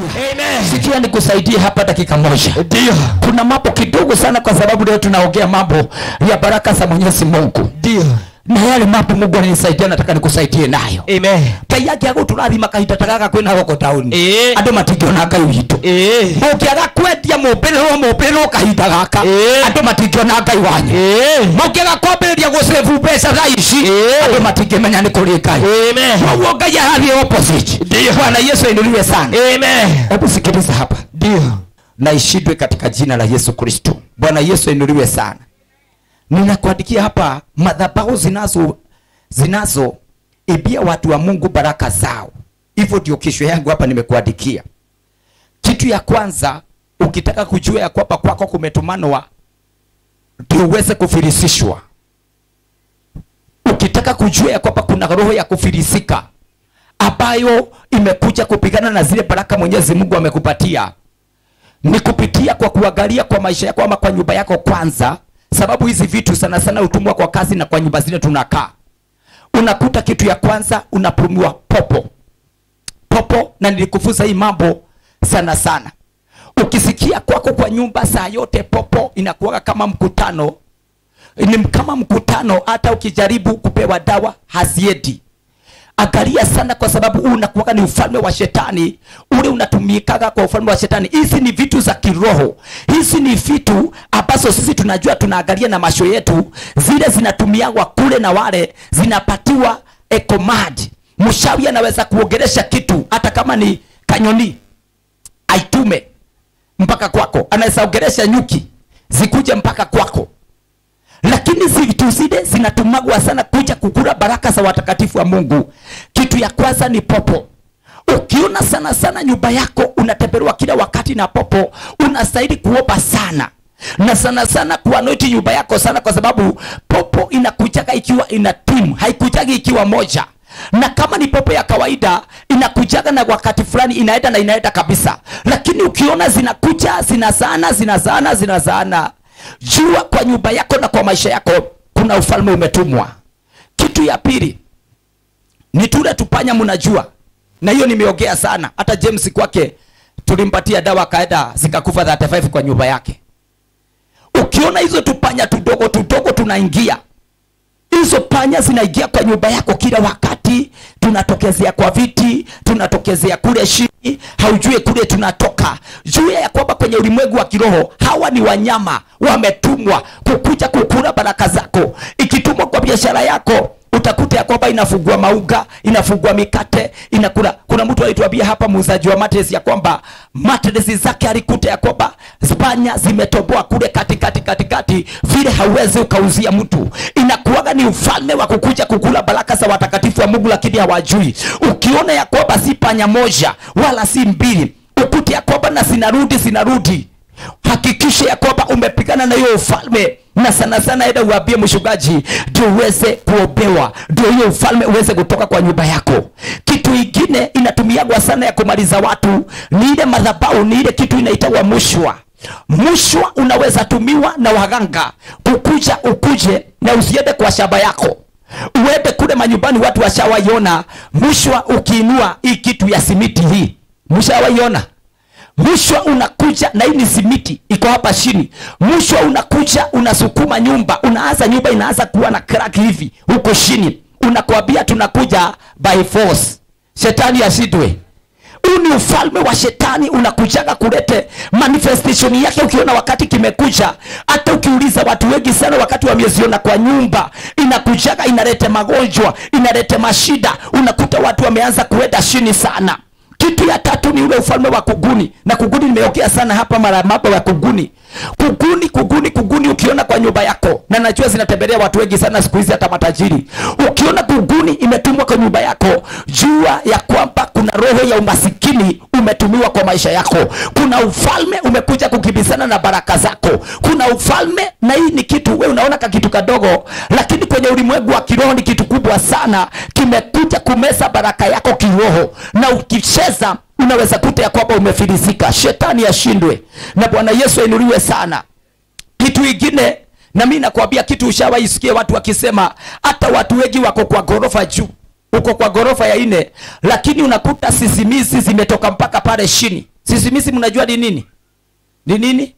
Amen. sikia nikusaidie hapa dakika moja Ndio. kuna mambo kidogo sana kwa sababu leo tunaongea mambo ya baraka za mwenyezi mungu Ndio. na yale mambo mungu ananisaidia nataka nikusaidie nayo Amen. ngai yake agũtũrathima kahinda ta gaka kwĩna gũkũ taũni Ĩĩ. andũ matingĩona ngai witũ Eh. mũngĩaga kwendia mũmbĩrĩrwo mũmbĩrĩrwo kahinda gaka Ĩĩ. andũ matingĩona ngai wanyu Eh. mũngĩaga kwambĩrĩria gũcebu mbeca tha ici Ĩĩ. andũ matingĩmenya nĩ kũrĩ ngai Amen. koguo ngai arathiĩ opposite Ndio. bwana yesu ainuliwe sana Amen. hebu sikiliza hapa Ndio. na ishindwe katika jina la yesu kristo bwana yesu ainuliwe sana ninakuandikia hapa madhabahu zinazo zinazo ibia watu wa mungu baraka zao hivyo ndio kesho yangu hapa nimekuandikia kitu ya kwanza ukitaka kujua ya kwamba kwako kumetumanwa ndio uweze kufilisishwa ukitaka kujua ya kwamba kuna roho ya kufilisika ambayo imekuja kupigana na zile baraka mwenyezi mungu amekupatia ni kupitia kwa kuangalia kwa maisha yako ama kwa nyumba yako kwanza sababu hizi vitu sana sana hutumwa kwa kazi na kwa nyumba zile tunakaa unakuta kitu ya kwanza unapumiwa popo popo na nilikufunza hii mambo sana sana ukisikia kwako kwa nyumba saa yote popo inakuwaga kama mkutano ni kama mkutano hata ukijaribu kupewa dawa haziendi angalia sana kwa sababu huu unakuwaga ni ufalme wa shetani ule unatumikaga kwa ufalme wa shetani hizi ni vitu za kiroho hizi ni vitu ambazo sisi tunajua tunaangalia na macho yetu zile zinatumiagwa kule na wale zinapatiwa a command mshawi anaweza kuongelesha kitu hata kama ni kanyoni aitume mpaka kwako anaweza ongelesha nyuki zikuje mpaka kwako lakini vitu zile zinatumagwa sana kuja kukula baraka za watakatifu wa mungu kitu ya kwanza ni popo ukiona sana sana nyumba yako unatembelewa kila wakati na popo unastahili kuomba sana na sana sana kuanoti nyumba yako sana kwa sababu popo inakujaga ikiwa ina timu haikujagi ikiwa moja na kama ni popo ya kawaida inakujaga na wakati fulani inaenda na inaenda kabisa lakini ukiona zinakuja zinazaana zinazaana zinazaana jua kwa nyumba yako na kwa maisha yako kuna ufalme umetumwa kitu ya pili ni tule tupanya mnajua na hiyo nimeongea sana hata james kwake tulimpatia dawa akaenda zikakufa 35 kwa nyumba yake ukiona hizo tupanya tudogo tudogo tunaingia hizo panya zinaingia kwa nyumba yako kila wakati tunatokezea kwa viti tunatokezea kule chini haujue kule tunatoka jua ya kwamba kwenye ulimwengu wa kiroho hawa ni wanyama wametumwa kukuja kukula baraka zako ikitumwa kwa biashara yako utakuta ya kwamba inafungua mauga inafungua mikate inakula kuna mtu alituambia hapa muuzaji wa matres ya kwamba matres zake alikuta ya kwamba spanya zimetoboa kule katikati katikati vile hauwezi ukauzia mtu inakuwaga ni ufalme wa kukuja kukula baraka za watakatifu wa mungu lakini hawajui ukiona ya kwamba si panya moja wala si mbili ukute ya kwamba na zinarudi zinarudi hakikisha ya kwamba umepigana na hiyo ufalme na sana sana enda uambie mchungaji ndio uweze kuombewa ndio hiyo ufalme uweze kutoka kwa nyumba yako kitu ingine inatumiagwa sana ya kumaliza watu ni ile madhabau ni ile kitu inaitagwa mushwa mushwa unaweza tumiwa na waganga kukuja ukuje na usiende kwa shamba yako uende kule manyumbani watu washawaiona mushwa ukiinua hii kitu ya simiti hii mshawaiona mshwa unakuja na hii ni simiti iko hapa chini mshwa unakuja unasukuma nyumba unaanza nyumba inaanza kuwa na crack hivi huko chini unakwambia tunakuja by force shetani ashindwe huu ni ufalme wa shetani unakujaga kulete manifestation yake ukiona wakati kimekuja hata ukiuliza watu wengi sana wakati wameziona kwa nyumba inakujaga inalete magonjwa inalete mashida unakuta watu wameanza kuenda chini sana kitu ya tatu ni ule ufalme wa kuguni na kuguni nimeongea sana hapa mara mambo ya kuguni kuguni kuguni kuguni ukiona kwa nyumba yako na najua zinatembelea watu wengi sana siku hizi hata matajiri ukiona kuguni imetumwa kwa nyumba yako jua ya kwamba kuna roho ya umasikini umetumiwa kwa maisha yako kuna ufalme umekuja kukimbizana na baraka zako kuna ufalme na hii ni kitu we unaona ka kitu kadogo lakini kwenye ulimwengu wa kiroho ni kitu kubwa sana kimekuja kumeza baraka yako kiroho na ukicheza unaweza kuta ya kwamba umefilisika shetani ashindwe na bwana yesu ainuliwe sana kitu ingine na mi nakwambia kitu ushawaisikia watu wakisema hata watu wengi wako kwa ghorofa juu uko kwa ghorofa ya nne lakini unakuta sisimizi zimetoka mpaka pale chini sisimizi mnajua ni nini ni nini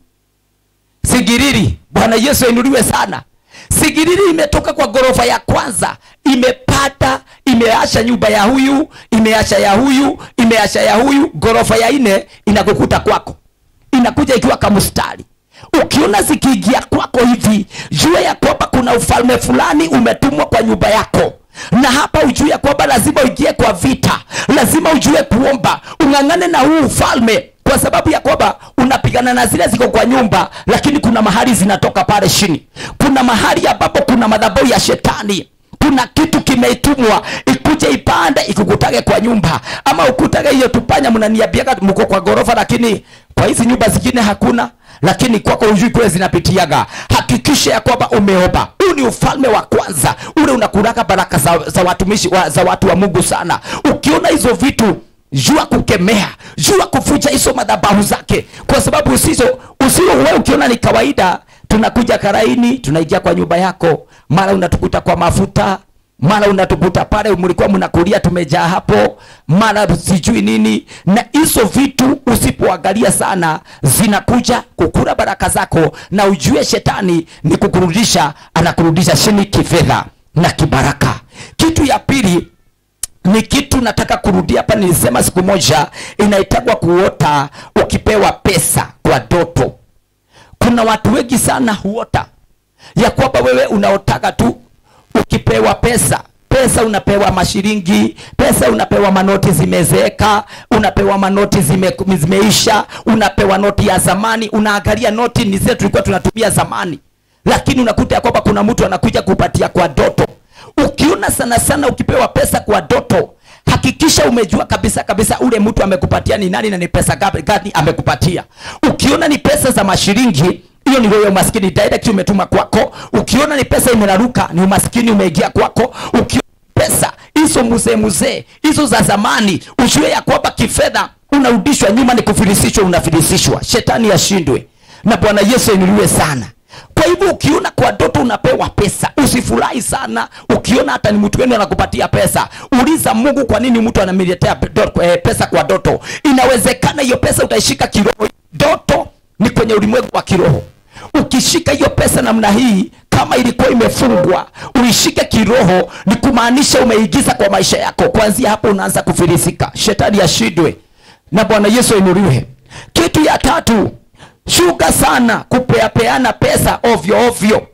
sigiriri bwana yesu ainuliwe sana sigiriri imetoka kwa ghorofa ya kwanza imepata imeasha nyumba ya huyu imeasha ya huyu imeasha ya huyu ghorofa ya nne inakukuta kwako inakuja ikiwa kamstari ukiona zikiingia kwako hivi jua ya kwamba kuna ufalme fulani umetumwa kwa nyumba yako na hapa ujue ya kwamba lazima uingie kwa vita lazima ujue kuomba ung'ang'ane na huu ufalme kwa sababu ya kwamba unapigana na zile ziko kwa nyumba lakini kuna mahali zinatoka pale chini kuna mahali ambapo kuna madhabahu ya shetani kuna kitu kimeitumwa ikuje ipande ikukutage kwa nyumba ama ukutage hiyo tupanya mnaniambiaga mko kwa ghorofa lakini kwa hizi nyumba zingine hakuna lakini kwako hujui kule zinapitiaga hakikisha ya kwamba umeomba huu ni ufalme wa kwanza ule unakuraga baraka za, za watumishi wa, za watu wa mungu sana ukiona hizo vitu jua kukemea jua kufuja hizo madhabahu zake kwa sababu usizo usio wewe ukiona ni kawaida tunakuja karaini tunaingia kwa nyumba yako mara unatukuta kwa mafuta mara unatukuta pale mlikuwa mnakulia tumejaa hapo mara sijui nini na hizo vitu usipoangalia sana zinakuja kukura baraka zako na ujue shetani ni kukurudisha anakurudisha chini kifedha na kibaraka kitu ya pili ni kitu nataka kurudia hapa nilisema siku moja inaitagwa kuota ukipewa pesa kwa doto kuna watu wengi sana huota ya kwamba wewe unaotaka tu ukipewa pesa pesa unapewa mashiringi pesa unapewa manoti zimezeeka unapewa manoti zime, zimeisha unapewa noti ya zamani unaangalia noti ni zile tulikuwa tunatumia zamani lakini unakuta ya kwamba kuna mtu anakuja kupatia kwa doto ukiona sana sana ukipewa pesa kwa doto hakikisha umejua kabisa kabisa ule mtu amekupatia ni nani na ni pesa gapi gani amekupatia ukiona ni pesa za mashiringi hiyo ni wewe umaskini direct umetuma kwako ukiona ni pesa imeraruka ni umaskini umeingia kwako ukiona pesa hizo mzee mzee hizo za zamani ujue ya kwamba kifedha unarudishwa nyuma ni kufilisishwa unafilisishwa shetani ashindwe na bwana yesu ainuliwe sana kwa hivyo ukiona kwa doto unapewa pesa usifurahi sana ukiona hata ni mtu wenu anakupatia pesa uliza mungu kwa nini mtu anamletea do- eh, pesa kwa doto inawezekana hiyo pesa utaishika kiroho doto ni kwenye ulimwengu wa kiroho ukishika hiyo pesa namna hii kama ilikuwa imefungwa uishike kiroho ni kumaanisha umeigiza kwa maisha yako kuanzia hapo unaanza kufilisika shetani ashindwe na bwana yesu ainuliwe kitu ya tatu shuka sana kupeapeana pesa ovyo ovyo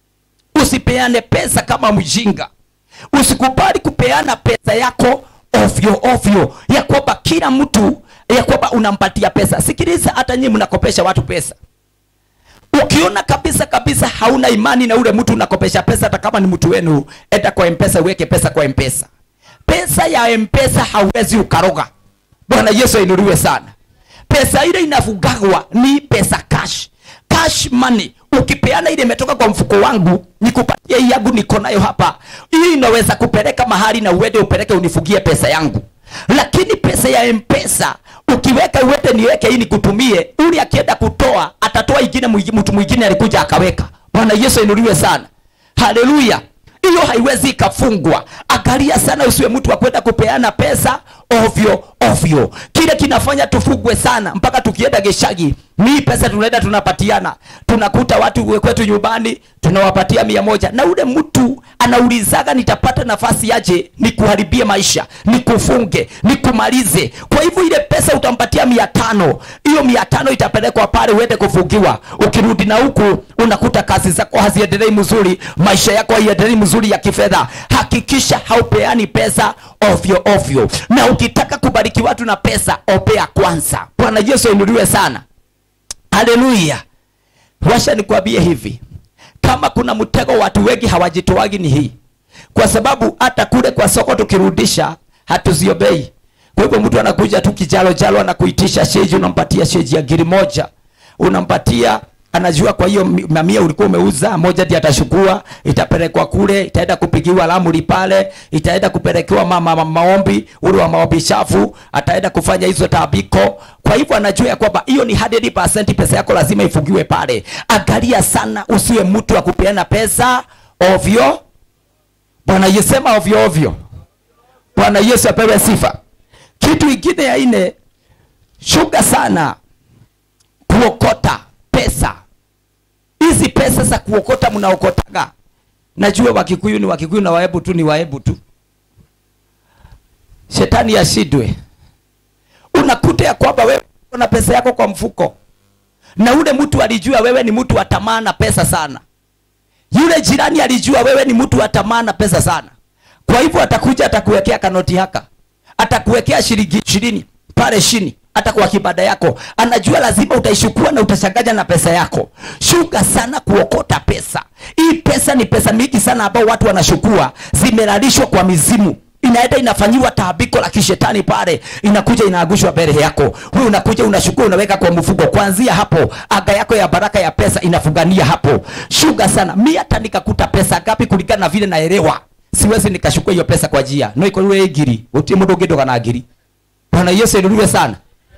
usipeane pesa kama mjinga usikubali kupeana pesa yako ovyo ovyo ya kwamba kila mtu ya kwamba unampatia pesa sikiliza hata nyinyi mnakopesha watu pesa ukiona kabisa kabisa hauna imani na ule mtu unakopesha pesa hata kama ni mtu wenu enda kwa mpesa uweke pesa kwa mpesa pesa ya mpesa hauwezi ukaroga bwana yesu ainuliwe sana pesa ile inafugagwa ni pesa cash cash money ukipeana ile imetoka kwa mfuko wangu nikupatie hii yangu niko nayo hapa hii inaweza kupeleka mahali na uende upeleke unifugie pesa yangu lakini pesa ya mpesa ukiweka uende niweke hii nikutumie ule akienda kutoa atatoa ingine mwingi- mtu mwingine alikuja akaweka bwana yesu ainuliwe sana haleluya hiyo haiwezi ikafungwa angalia sana usiwe mtu wa kwenda kupeana pesa ovyo ovyo kile kinafanya tufugwe sana mpaka tukienda geshagi mii pesa tunaenda tunapatiana tunakuta watu kwetu nyumbani tunawapatia mia moja na ule mtu anaulizaga nitapata nafasi aje nikuharibie maisha nikufunge nikumalize kwa hivyo ile pesa utampatia mia tano hiyo mia tano itapelekwa pale uende kufungiwa ukirudi na huku unakuta kazi zako haziendelei mzuri maisha yako haiendelei mzuri ya kifedha hakikisha haupeani pesa ovyo ovyo na ukitaka kubariki watu na pesa opea kwanza bwana yesu ainuliwe sana haleluya washa nikwambie hivi kama kuna mtego watu wengi hawajitoagi ni hii kwa sababu hata kule kwa soko tukirudisha hatuziobei kwa hivyo mtu anakuja tu kijalo jalo anakuitisha sheji unampatia sheji ya giri moja unampatia anajua kwa hiyo mi- mamia ulikuwa umeuza moja ndiye atashukua itapelekwa kule itaenda kupigiwa lamuri pale itaenda kupelekewa mama ma, maombi ule wa maombi shafu ataenda kufanya hizo tabiko kwa hivyo anajua ya kwamba hiyo ni 100% pesa yako lazima ifungiwe pale angalia sana usiwe mtu wa kupeana pesa ovyo bwana yesema ovyo ovyo bwana yesu apewe sifa kitu ingine ya ine shuga sana kuokota pesa hizi pesa za kuokota mnaokotaga najua wakikuyu ni wakikuyu na waebu tu ni waebu tu shetani yashidwe unakuta ya kwamba wewe una pesa yako kwa mfuko na ule mtu alijua wewe ni mtu wa tamaa na pesa sana yule jirani alijua wewe ni mtu wa tamaa na pesa sana kwa hivyo atakuja atakuwekea kanoti haka atakuwekea shilingi ishirini pale chini hata kwa kibada yako anajua lazima utaishukua na utachanganya na pesa yako shuga sana kuokota pesa hii pesa ni pesa mingi sana ambao watu wanashukua zimelalishwa kwa mizimu inaenda inafanyiwa taabiko la kishetani pale inakuja inaagushwa mbele yako wewe unakuja unashukua unaweka kwa mfuko kuanzia hapo aga yako ya baraka ya pesa inafugania hapo shuga sana mi hata nikakuta pesa ngapi kulingana na vile naelewa siwezi nikashukua hiyo pesa kwa njia no iko rure ngiri utie mundu ungidoga na ngiri bwana yesu inuliwe sana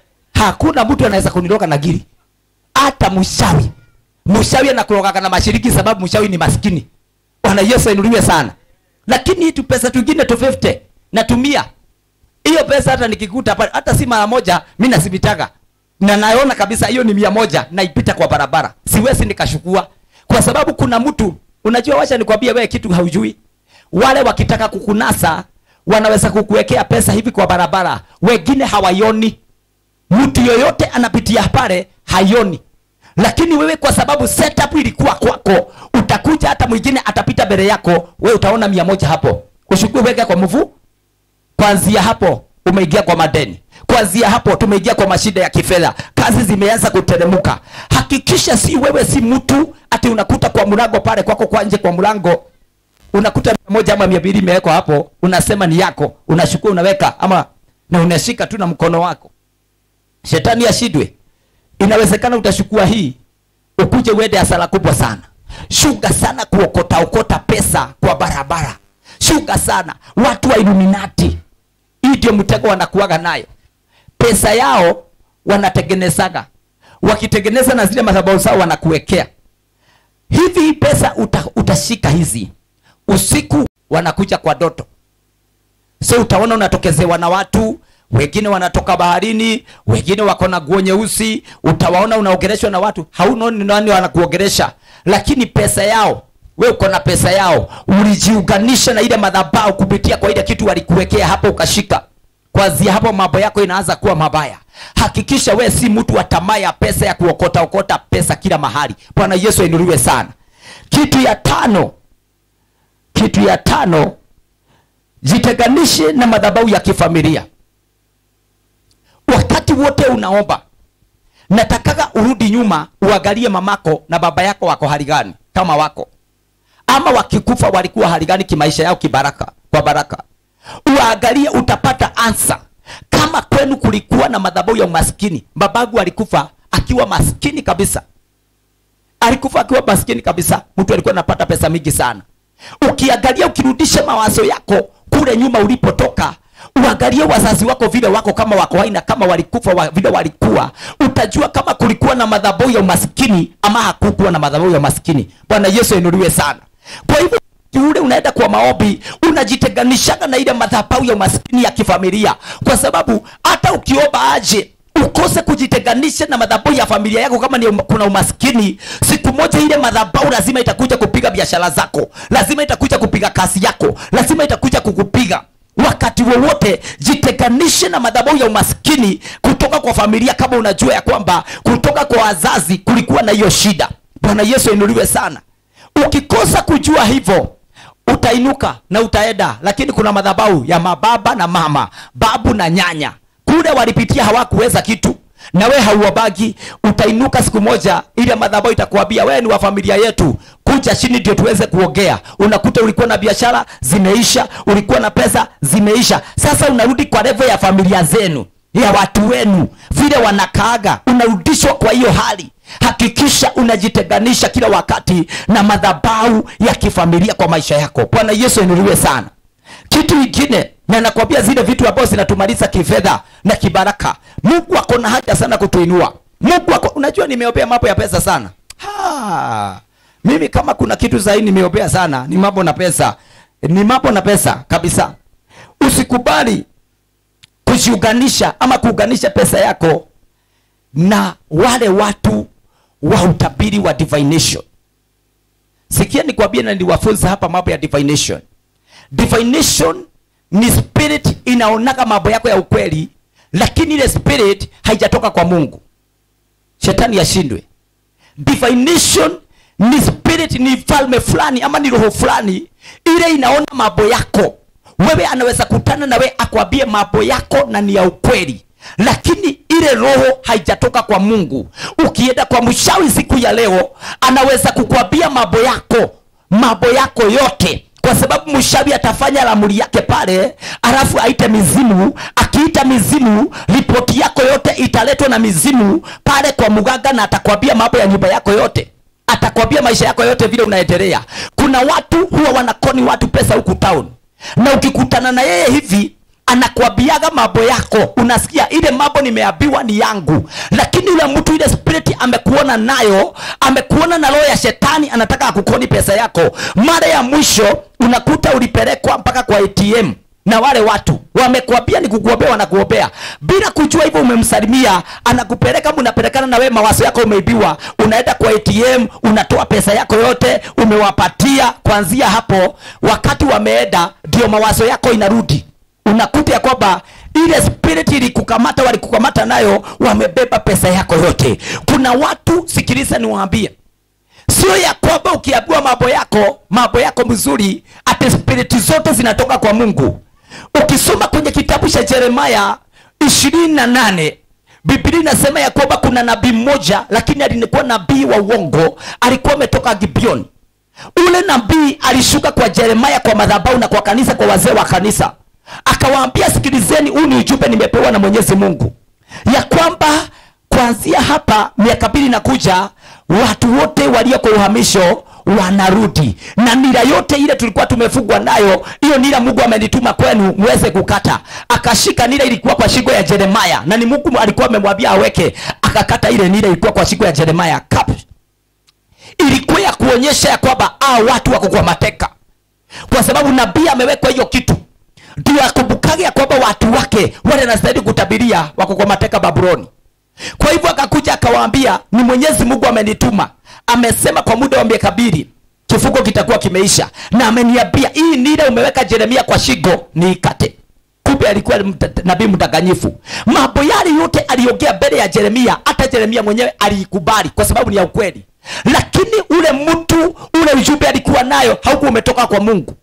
hakuna mtu anaweza kuniroga na ngiri hata mshawi mshawi anakurogaga na mashiriki sababu mshawi ni maskini bwana yesu inuliwe sana lakini tu pesa tungine tu 50 natumia hiyo pesa hata nikikuta pale hata si mara moja mi nasibitaga na naona kabisa hiyo ni mia moja naipita kwa barabara siwezi nikashukua kwa sababu kuna mtu unajua wacha nikwambie wewe kitu haujui wale wakitaka kukunasa wanaweza kukuwekea pesa hivi kwa barabara wengine hawaioni mtu yoyote anapitia pale haioni lakini wewe kwa sababu setup ilikuwa kwako utakuja hata mwingine atapita mbele yako we utaona mia moja hapo ushukue weka kwa mvu kwanzia hapo umeingia kwa madeni kwanzia hapo tumeingia kwa mashida ya kifedha kazi zimeanza kuteremuka hakikisha si wewe si mtu ati unakuta kwa mlango pale kwako kwa nje kwa mlango unakuta mia moja ama mia mbili imewekwa hapo unasema ni yako unashukua unaweka ama na unashika tu na mkono wako shetani ashidwe inawezekana utashukua hii ukuje uende hasara kubwa sana shuga sana kuokota okota pesa kwa barabara shuga sana watu wa iluminati hii ndio mtego wanakuaga nayo pesa yao wanatengenezaga wakitengeneza na zile madhabahu zao wanakuwekea hivi hii pesa uta, utashika hizi usiku wanakuja kwa doto so utaona unatokezewa na watu wengine wanatoka baharini wengine wako na nguo nyeusi utawaona unaogereshwa na watu haunoni nani wanakuogeresha lakini pesa yao we uko na pesa yao ulijiunganisha na ile madhabahu kupitia kwa ile kitu walikuwekea hapo ukashika kwanzia hapo mambo yako inaanza kuwa mabaya hakikisha we si mtu wa tamaa ya pesa ya kuokota okota pesa kila mahali bwana yesu ainuliwe sana kitu ya tano kitu ya tano jitenganishe na madhabahu ya kifamilia wakati wote unaomba natakaga urudi nyuma uangalie mamako na baba yako wako hali gani kama wako ama wakikufa walikuwa hali gani kimaisha yao kibaraka kwa baraka uangalie utapata ansa kama kwenu kulikuwa na madhabahu ya umaskini babagu alikufa akiwa maskini kabisa alikufa akiwa maskini kabisa mtu alikuwa anapata pesa mingi sana ukiangalia ukirudisha mawazo yako kule nyuma ulipotoka uangalie wazazi wako vile wako kama wako haina kama walikufa wa, vile walikuwa utajua kama kulikuwa na madhabahu ya umaskini ama hakukuwa na madhabahu ya umaskini bwana yesu ainuliwe sana kwa hivyo ule unaenda kwa maombi unajitenganishaga na ile madhabahu ya umaskini ya kifamilia kwa sababu hata ukiomba aje ukose kujitenganisha na madhabahu ya familia yako kama ni um, kuna umaskini siku moja ile madhabahu lazima itakuja kupiga biashara zako lazima itakuja kupiga kazi yako lazima itakuja kukupiga wakati wowote jitenganishe na madhabahu ya umaskini kutoka kwa familia kama unajua ya kwamba kutoka kwa wazazi kulikuwa na hiyo shida bwana yesu ainuliwe sana ukikosa kujua hivyo utainuka na utaenda lakini kuna madhabahu ya mababa na mama babu na nyanya kule walipitia hawakuweza kitu na we hauwabagi utainuka siku moja ile madhabahu itakuambia wewe ni wa familia yetu kuja chini ndio tuweze kuongea unakuta ulikuwa na biashara zimeisha ulikuwa na pesa zimeisha sasa unarudi kwa level ya familia zenu ya watu wenu vile wanakaaga unarudishwa kwa hiyo hali hakikisha unajitenganisha kila wakati na madhabahu ya kifamilia kwa maisha yako bwana yesu ainuliwe sana kitu ingine na nakwambia zile vitu ambazo zinatumaliza kifedha na kibaraka mungu ako na haja sana kutuinua mungu ako unajua nimeombea mambo ya pesa sana ha, mimi kama kuna kitu zaidi nimeombea sana ni mambo na pesa ni mambo na pesa kabisa usikubali kujiunganisha ama kuunganisha pesa yako na wale watu wa utabiri wa divination sikia nikwambie na niwafunza hapa mambo ya divination divination ni spirit inaonaga mambo yako ya ukweli lakini ile spirit haijatoka kwa mungu shetani yashindwe divination ni spirit ni falme fulani ama ni roho fulani ile inaona mambo yako wewe anaweza kutana na wewe akwambie mambo yako na ni ya ukweli lakini ile roho haijatoka kwa mungu ukienda kwa mshawi siku ya leo anaweza kukwambia mambo yako mambo yako yote kwa sababu mshawi atafanya lamuri yake pale alafu aite mizimu akiita mizimu ripoti yako yote italetwa na mizimu pale kwa mganga na atakwambia mambo ya nyumba yako yote atakwambia maisha yako yote vile unaendelea kuna watu huwa wanakoni watu pesa huku town na ukikutana na yeye hivi anakwambiaga mambo yako unasikia ile mambo nimeambiwa ni yangu lakini yule mtu ile spirit amekuona nayo amekuona na roho ya shetani anataka akukoni pesa yako mara ya mwisho unakuta ulipelekwa mpaka kwa atm na wale watu wamekwambia ni kukuombea wanakuombea bila kujua hivyo umemsalimia anakupeleka mnapelekana na wewe mawazo yako umeibiwa unaenda kwa atm unatoa pesa yako yote umewapatia kuanzia hapo wakati wameenda ndio mawazo yako inarudi unakuta ya kwamba ile spirit ilikukamata walikukamata nayo wamebeba pesa yako yote kuna watu sikiliza niwaambie sio ya kwamba ukiambiwa mambo yako mambo yako mzuri ati spiriti zote zinatoka kwa mungu ukisoma kwenye kitabu cha jeremaya ishirini na nane biblia inasema ya kwamba kuna nabii mmoja lakini alikuwa nabii wa uongo alikuwa ametoka gibeoni ule nabii alishuka kwa jeremaya kwa madhabahu na kwa kanisa kwa wazee wa kanisa akawaambia sikilizeni huu ni ujumbe nimepewa na mwenyezi mungu ya kwamba kuanzia hapa miaka mbili inakuja watu wote walio kwa uhamisho wanarudi na nira yote ile tulikuwa tumefungwa nayo hiyo nira mungu amenituma kwenu muweze kukata akashika nira ilikuwa kwa shingo ya jeremaya na ni mungu alikuwa amemwambia aweke akakata ile nira ilikuwa kwa shingo ya jeremaya Kap. ilikuwa ya kuonyesha ya kwamba aa watu wako kwa mateka kwa sababu nabii amewekwa hiyo kitu ndio akumbukage ya kwamba watu wake wale anastahili kutabiria wako kwa mateka babuloni kwa hivyo akakuja akawaambia ni mwenyezi mungu amenituma amesema kwa muda wa miaka mbili kifungo kitakuwa kimeisha na ameniambia hii nile umeweka jeremia kwa shingo niikate kumbe alikuwa mta- nabii mdanganyifu mambo yale yote aliongea mbele ya jeremia hata jeremia mwenyewe aliikubali kwa sababu ni ya ukweli lakini ule mtu ule ujumbe alikuwa nayo haukuwa umetoka kwa mungu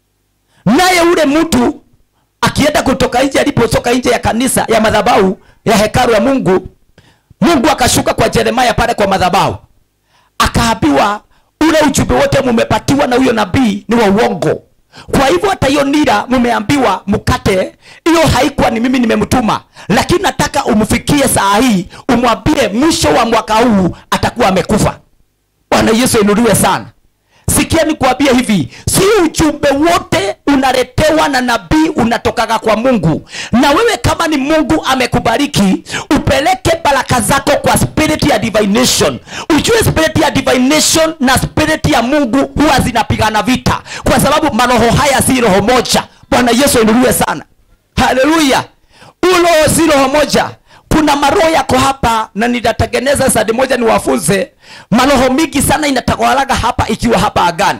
naye ule mtu akienda kutoka nje alipotoka nje ya kanisa ya madhabahu ya hekalu ya mungu mungu akashuka kwa jeremaya pale kwa madhabahu akaambiwa ule ujumbe wote mumepatiwa na huyo nabii ni wa uongo kwa hivyo hata hiyo nira mumeambiwa mkate hiyo haikuwa ni mimi nimemtuma lakini nataka umfikie saa hii umwambie mwisho wa mwaka huu atakuwa amekufa bwana yesu inuliwe sana sikia nikuambie hivi si ujumbe wote unaletewa na nabii unatokaga kwa mungu na wewe kama ni mungu amekubariki upeleke baraka zako kwa spirit ya divination ujue spirit ya divination na spirit ya mungu huwa zinapigana vita kwa sababu maroho haya si roho moja bwana yesu inuliwe sana haleluya ulo si roho moja kuna maroho yako hapa na nitatengeneza sadi moja niwafunze maroho mingi sana inatawalaga hapa ikiwa hapa agani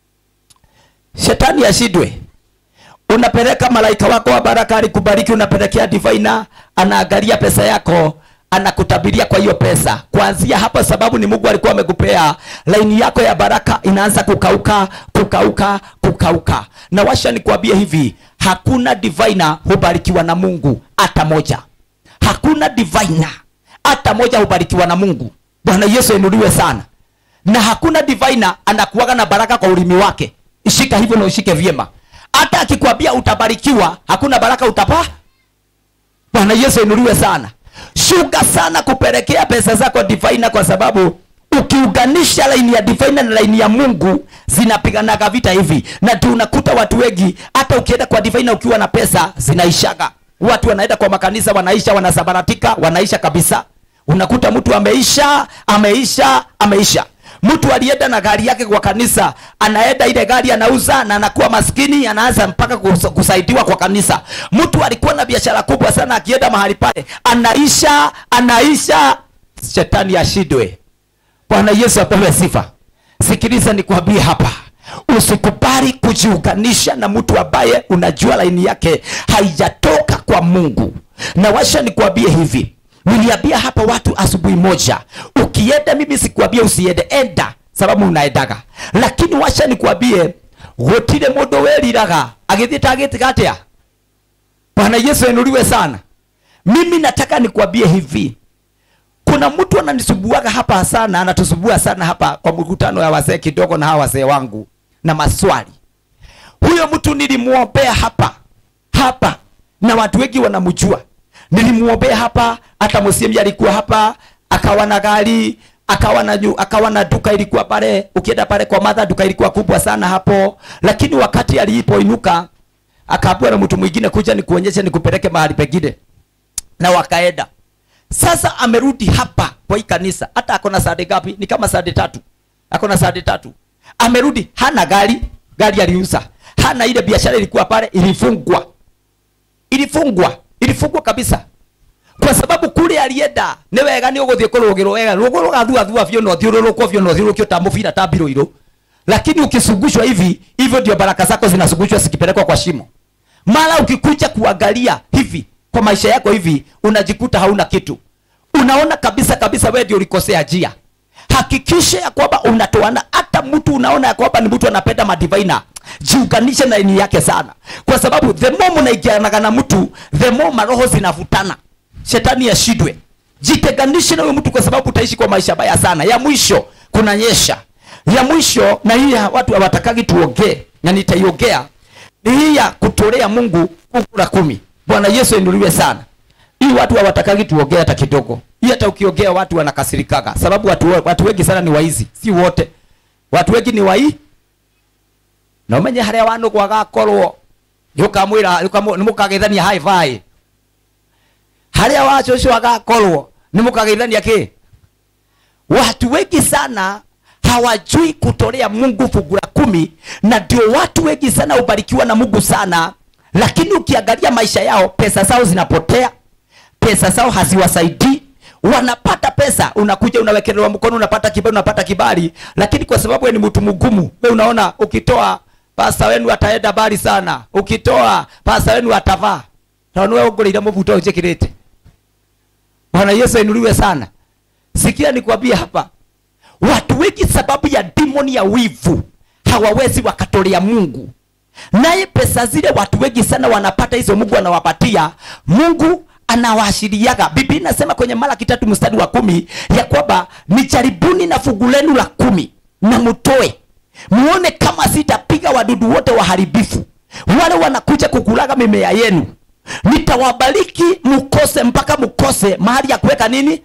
shetani ashindwe unapeleka malaika wako wa baraka alikubariki unapelekea divina anaangalia pesa yako anakutabiria kwa hiyo pesa kuanzia hapo sababu ni mungu alikuwa amekupea laini yako ya baraka inaanza kukauka kukauka kukauka na washa nikuambie hivi hakuna divina hubarikiwa na mungu hata moja hakuna divina hata moja hubarikiwa na mungu bwana yesu inuliwe sana na hakuna divina anakuaga na baraka kwa ulimi wake ishika hivyo na ushike vyema hata akikwambia utabarikiwa hakuna baraka utapa bwana yesu inuliwe sana shuka sana kupelekea pesa zako divina kwa sababu ukiunganisha laini ya divina na laini ya mungu zinapiganaga vita hivi na tu unakuta watu wengi hata ukienda kwa divina ukiwa na pesa zinaishaga watu wanaenda kwa makanisa wanaisha wanasabaratika wanaisha kabisa unakuta mtu ameisha ameisha ameisha mtu alienda na gari yake kwa kanisa anaenda ile gari anauza na anakuwa maskini anaanza mpaka kus- kusaidiwa kwa kanisa mtu alikuwa na biashara kubwa sana akienda mahali pale anaisha anaisha shetani ashindwe bwana yesu apewe sifa sikiliza nikwambie hapa usikubali kujiunganisha na mtu ambaye unajua laini yake haijatoka kwa mungu na washa nikwambie hivi niliambia hapa watu asubuhi moja ukienda mimi sikuambia usiende enda sababu unaendaga lakini washa nikwambie gutire mundu weriraga agithie tagitiga atia bwana yesu enuliwe sana mimi nataka nikwambie hivi kuna mtu ananisubuaga hapa sana anatusubua sana hapa kwa mkutano ya wazee kidogo na hawa wazee wangu na maswali huyo mtu nilimwombea hapa hapa na watu wengi wanamjua nilimwombea hapa hata msiemi alikuwa hapa akawa na gari akawa na nyu, akawa na duka ilikuwa pale ukienda pale kwa madha duka ilikuwa kubwa sana hapo lakini wakati alipoinuka akaambiwa na mtu mwingine kuja nikuonyeshe nikupeleke mahali pengine na wakaenda sasa amerudi hapa kwa hii kanisa hata ako na sade gapi ni kama sade tatu ako na sade tatu amerudi hana gari gari aliuza hana ile biashara ilikuwa pale ilifungwa ilifungwa ilifungwa kabisa kwa sababu kule alienda nä wega nä å gå thiä kå rå gä rwo wega rå gå rå gathuathua biå na å thiå rå rå kwo biå na å thiå rå kä ta må bira ta mbirå irå lakini ukisungushwa hivi hivyo ndio baraka zako zinasungushwa zikipelekwa kwa shimo mara ukikuja kuangalia hivi kwa maisha yako hivi unajikuta hauna kitu unaona kabisa kabisa wewe ndio ulikosea njia hakikisha ya kwamba unatoana hata mtu unaona ya kwamba ni mtu anapenda madivaina jiunganishe na ini yake sana kwa sababu the more mnaingianaga na mtu the more maroho zinavutana shetani ashindwe jitenganishe na huyo mtu kwa sababu utaishi kwa maisha baya sana ya mwisho kuna nyesha ya mwisho na hii ya watu hawatakagi tuongee na nitaiongea ni hii ya kutolea mungu fungu la kumi bwana yesu ainuliwe sana hii watu hawatakagi tuongee hata kidogo hii hata ukiongea watu wanakasirikaga sababu watu, watu wengi sana ni waizi si wote watu wengi ni wai na umenye haria wandu gwagakorwo nĩũkamwĩra nĩmũkageithania high five haria wacu ũcio agakorwo nĩmũkageithania kĩ watu wengi sana hawajui kutolea mungu fungu la kumi na ndio watu wengi sana hubarikiwa na mungu sana lakini ukiangalia maisha yao pesa zao zinapotea pesa zao haziwasaidii wanapata pesa unakuja unawekelewa mkono unapata kibali unapata kibali lakini kwa sababu wewe ni mtu mgumu wewe unaona ukitoa pasta wenu ataenda bali sana ukitoa pasta wenu atavaa tondũ we ũngũrĩire mũbuto ũnjĩkĩrĩte bwana yesu ainuliwe sana sikia nikwambie hapa watu wengi sababu ya dimoni ya wivu hawawezi wakatolea mungu naye pesa zile watu wengi sana wanapata hizo mungu anawapatia mungu anawaashiriaga biblia inasema kwenye malaki tatu mstari wa kumi ya kwamba ni jaribuni na fungu lenu la kumi na mtoe muone kama sitapiga wadudu wote waharibifu wale wanakuja kukulaga mimea yenu nitawabariki mukose mpaka mukose mahali ya kuweka nini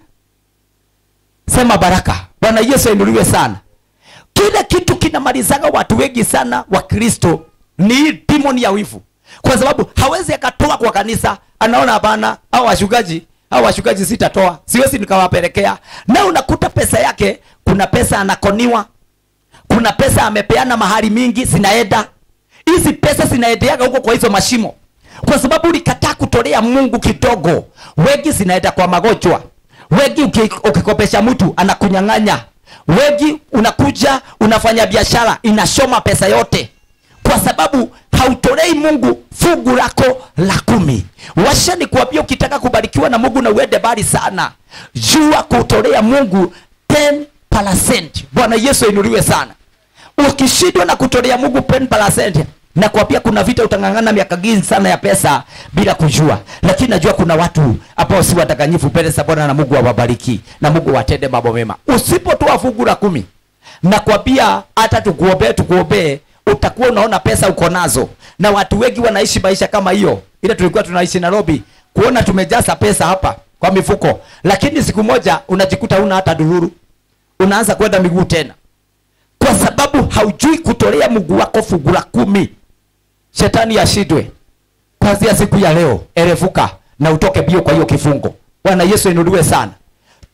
sema baraka bwana yesu ainuliwe sana kile kitu kinamalizaga watu wengi sana wa kristo ni hii demon ya wivu kwa sababu hawezi akatoa kwa kanisa anaona hapana au washugaji au washugaji sitatoa siwezi nikawapelekea na unakuta pesa yake kuna pesa anakoniwa kuna pesa amepeana mahali mingi zinaenda hizi pesa zinaendeaga huko kwa hizo mashimo kwa sababu ulikataa kutolea mungu kidogo wengi zinaenda kwa magonjwa wengi uki- ukikopesha mtu anakunyang'anya wengi unakuja unafanya biashara inashoma pesa yote kwa sababu hautolei mungu fungu lako la kumi washa ni kuambia ukitaka kubarikiwa na mungu na uende mbali sana jua kutolea mungu 10%. bwana yesu ainuliwe sana ukishindwa na kutolea mungu 10%, na kuambia kuna vita utang'ang'ana miaka gingi sana ya pesa bila kujua lakini najua kuna watu ambao si wadanganyifu mbele za bwana na mungu awabariki na mungu watende mambo mema usipotoa fungu la kumi na kuambia hata tukuombee tukuombee utakuwa unaona pesa uko nazo na watu wengi wanaishi maisha kama hiyo ile tulikuwa tunaishi nairobi kuona tumejaza pesa hapa kwa mifuko lakini siku moja unajikuta una hata dururu unaanza kwenda miguu tena kwa sababu haujui kutolea mungu wako fungu la kumi shetani ashindwe kwanzia siku ya leo erevuka na utoke bio kwa hiyo kifungo bwana yesu inuliwe sana toa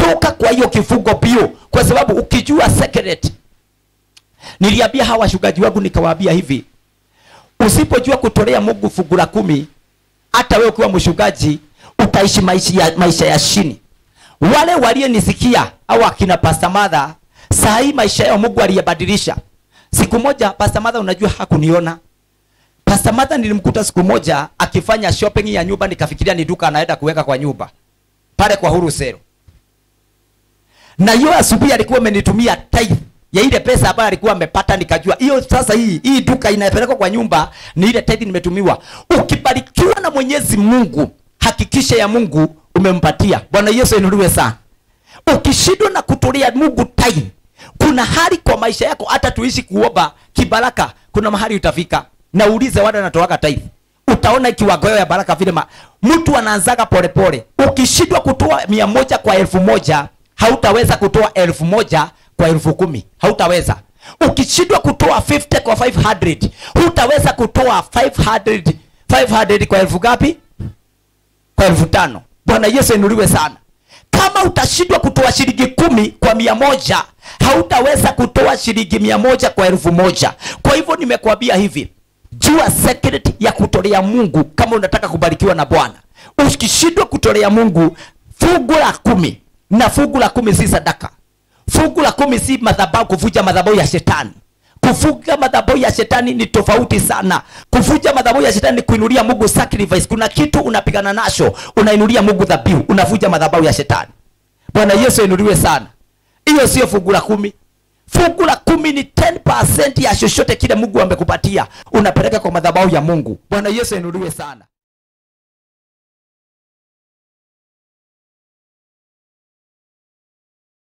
toka kwa hiyo kifungo bio kwa sababu ukijua secret niliambia hawa washugaji wangu nikawaambia hivi usipojua kutolea mungu fungu la kumi hata wewe ukiwa mshugaji utaishi maisha ya, maisha ya chini wale walionisikia au akina Pastor Mother saa hii maisha yao Mungu aliyabadilisha. Siku moja Pastor Mother, unajua hakuniona. Pastor Mother nilimkuta siku moja akifanya shopping ya nyumba, nikafikiria ni duka anaenda kuweka kwa nyumba pale kwa Huru Sero, na hiyo asubuhi alikuwa amenitumia tithe ya ile pesa ambayo alikuwa amepata, nikajua hiyo sasa, hii hii duka inapelekwa kwa nyumba ni ile tithe nimetumiwa. Ukibarikiwa na Mwenyezi Mungu, hakikisha ya Mungu umempatia. Bwana Yesu inuliwe sana. Ukishindwa na kutolea Mungu tithe, kuna hali kwa maisha yako, hata tuishi kuomba kibaraka, kuna mahali utafika. Na uulize wale wanatoaga tithe, utaona kiwango ya baraka vile ma... mtu anaanzaga polepole. Ukishindwa kutoa mia moja kwa elfu moja hautaweza kutoa elfu moja kwa elfu kumi hautaweza. Ukishindwa kutoa 50 kwa 500 hutaweza kutoa 500 500 kwa elfu ngapi? Kwa elfu tano. Bwana Yesu inuliwe sana. Kama utashindwa kutoa shilingi kumi kwa mia moja hautaweza kutoa shilingi mia moja kwa elfu moja. Kwa hivyo nimekwambia hivi, jua secret ya kutolea Mungu kama unataka kubarikiwa na Bwana. Ukishindwa kutolea Mungu fungu la kumi, na fungu la kumi si sadaka. Fungu la kumi si madhabahu, kuvuja madhabahu ya shetani. Kufunga madhabahu ya shetani ni tofauti sana. Kuvuja madhabahu ya shetani ni kuinulia Mungu sacrifice. Kuna kitu unapigana nacho, unainulia Mungu dhabihu, unavuja madhabahu ya shetani. Bwana Yesu inuliwe sana. Hiyo sio fungu la kumi. Fungu la kumi ni 10% ya chochote kile Mungu amekupatia, unapeleka kwa madhabahu ya Mungu. Bwana Yesu inuliwe sana.